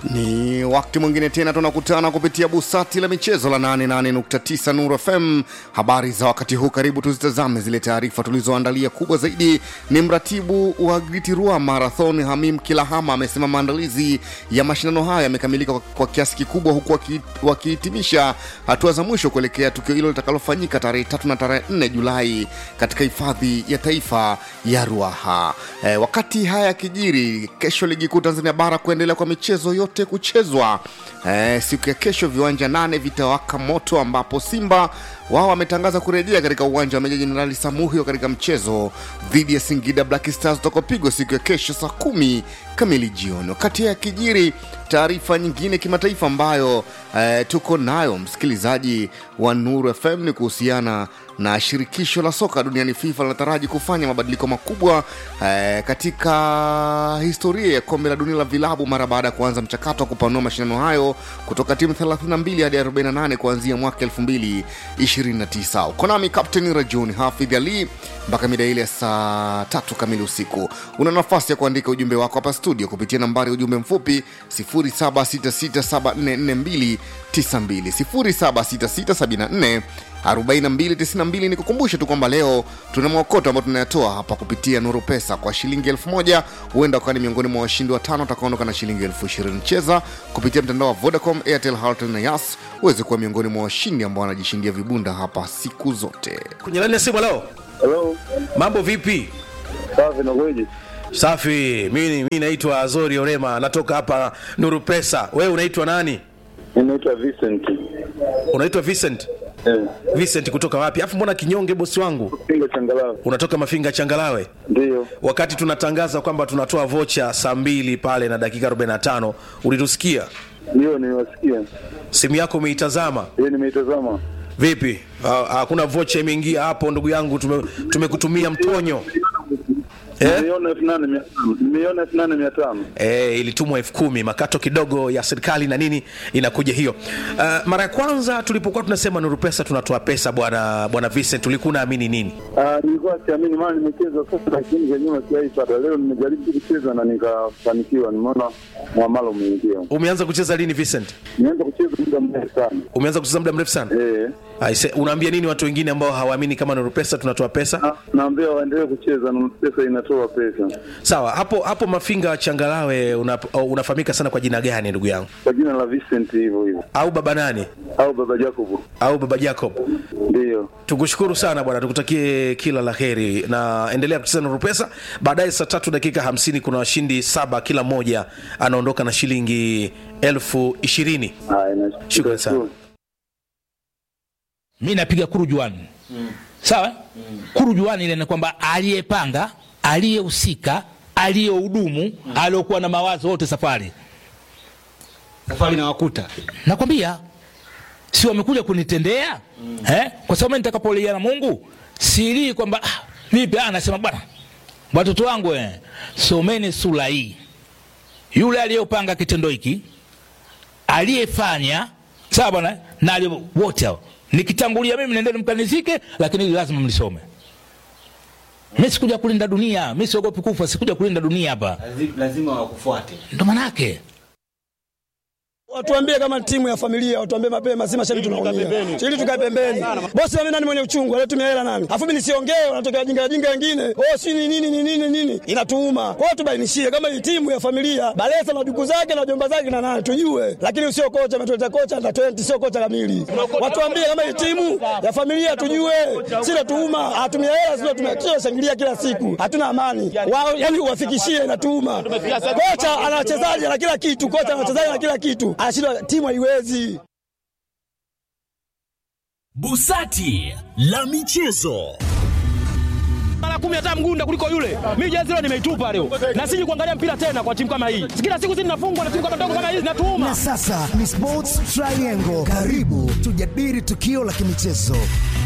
Ni wakati mwingine tena tunakutana kupitia busati la michezo la 88.9 Nuru FM. Habari za wakati huu, karibu tuzitazame zile taarifa tulizoandalia. Kubwa zaidi ni mratibu wa Gritirua Marathon Hamim Kilahama amesema maandalizi ya mashindano hayo yamekamilika kwa, kwa kiasi kikubwa, huku waki- wakihitimisha hatua za mwisho kuelekea tukio hilo litakalofanyika tarehe tatu na tarehe 4 Julai katika hifadhi ya taifa ya Ruaha. E, wakati haya yakijiri, kesho ligi kuu Tanzania bara kuendelea kwa michezo yote kuchezwa. E, siku ya kesho viwanja nane vitawaka moto, ambapo Simba wao wametangaza kurejea katika uwanja wa Meja Jenerali Samuhio katika mchezo dhidi ya Singida Black Stars utakopigwa siku ya kesho saa kumi kamili jioni. Wakati haya yakijiri, taarifa nyingine kimataifa ambayo eh, tuko nayo msikilizaji wa Nuru FM ni kuhusiana na shirikisho la soka duniani FIFA linataraji kufanya mabadiliko makubwa eh, katika historia ya kombe la dunia la vilabu mara baada ya kuanza mchakato wa kupanua mashindano hayo kutoka timu 32 hadi 48 kuanzia mwaka 2029. Uko nami Captain Rajuni Hafidh Ali mpaka mida ile ya saa tatu kamili usiku. Una nafasi ya kuandika ujumbe wako hapa studio kupitia nambari ya ujumbe mfupi 0766744292 076674 4292 ni kukumbusha tu kwamba leo tuna mwakoto ambao tunayatoa hapa kupitia nuru pesa kwa shilingi elfu moja huenda ukawa ni miongoni mwa washindi watano watakaondoka na shilingi elfu ishirini cheza kupitia mtandao wa vodacom airtel Halotel na yas uweze kuwa miongoni mwa washindi ambao wanajishindia vibunda hapa siku zote kwenye laini ya simu leo Hello, mambo vipi safi na kweje? safi mimi mi naitwa azori orema natoka hapa nuru pesa wewe unaitwa nani Mimi naitwa Vincent. unaitwa vincent Eh, vincent kutoka wapi afu mbona kinyonge bosi wangu Pinga changalawe. unatoka mafinga changalawe Ndio. wakati tunatangaza kwamba tunatoa vocha saa mbili pale na dakika 45 ulitusikia Ndio niwasikia. simu yako umeitazama Yeye nimeitazama. vipi Ha- hakuna vocha imeingia hapo ndugu yangu tume- tumekutumia mtonyo eh? Nimeiona elfu nane mia tano. Nimeiona elfu nane mia tano. e, ilitumwa elfu kumi makato kidogo ya serikali na nini inakuja hiyo uh, mara ya kwanza tulipokuwa tunasema nuru pesa tunatoa pesa bwana bwana Vincent ulikuwa unaamini nini Ah, nilikuwa siamini maana nimecheza sasa lakini za nyuma sijaipata. Leo nimejaribu kucheza na nikafanikiwa. Nimeona mwamalo umeingia. umeanza kucheza lini Vincent Nimeanza kucheza muda mrefu sana. umeanza kucheza muda mrefu sana Eh. Aise, unaambia nini watu wengine ambao hawaamini kama nuru pesa tunatoa pesa Na- Naambia waendelee kucheza na pesa inatoa pesa. sawa hapo hapo mafinga changalawe una, unafahamika sana kwa jina gani ndugu yangu Kwa jina la Vincent hivyo hivyo. au baba nani Au baba Jacob. au baba jacob Ndio. tukushukuru sana bwana tukutakie kila la heri na endelea kucheza na rupesa baadaye saa tatu dakika hamsini kuna washindi saba kila mmoja anaondoka na shilingi elfu ishirini Haya, na Shukrani sana. mi napiga kurujuani mm. sawa mm. kurujuani ile ni kwamba aliyepanga aliyehusika aliyehudumu mm. aliyokuwa na mawazo wote safari safari na wakuta nakwambia si wamekuja kunitendea mm. eh? kwa sababu mimi nitakapolia na mungu silii kwamba ah, vipi ah, nasema bwana watoto wangu eh, someni sura hii yule aliyopanga kitendo hiki aliyefanya sawa bwana na aliye- wote hao nikitangulia mimi nendeni mkanizike lakini hili lazima mlisome mi sikuja kulinda dunia mi siogopi kufa sikuja kulinda dunia hapa Lazi- lazima wakufuate ndo manake Watuambie kama timu ya familia, watuambie mapema, si mashabiki tunaumia. Ili tukae pembeni. Bosi mimi nani mwenye uchungu, alitumia hela nani? Afu mimi nisiongee, wanatokea jinga jinga wengine. Oh, si ni nini ni nini nini? Inatuuma. Kwa hiyo tubainishie kama hii timu ya familia, Balesa na duku zake na jomba zake na nani tujue. Lakini usio kocha ametuleta kocha na 20 sio kocha kamili. Watuambie kama hii timu ya familia tujue. Si natuuma, hatumia hela sio tumekio shangilia kila siku. Hatuna amani. Wao yani uwafikishie inatuuma. Kocha ana wachezaji na kila kitu, kocha ana wachezaji na kila kitu. Anashindwa timu haiwezi. Busati la michezo. mara kumi hata mgunda kuliko yule. Mimi jezi leo nimeitupa leo, na siji kuangalia mpira tena kwa timu kama hii. Kila siku sisi tunafungwa na timu kama ndogo kama hizi, natuuma Na sasa ni Sports Triangle. Karibu tujadili tukio la kimichezo.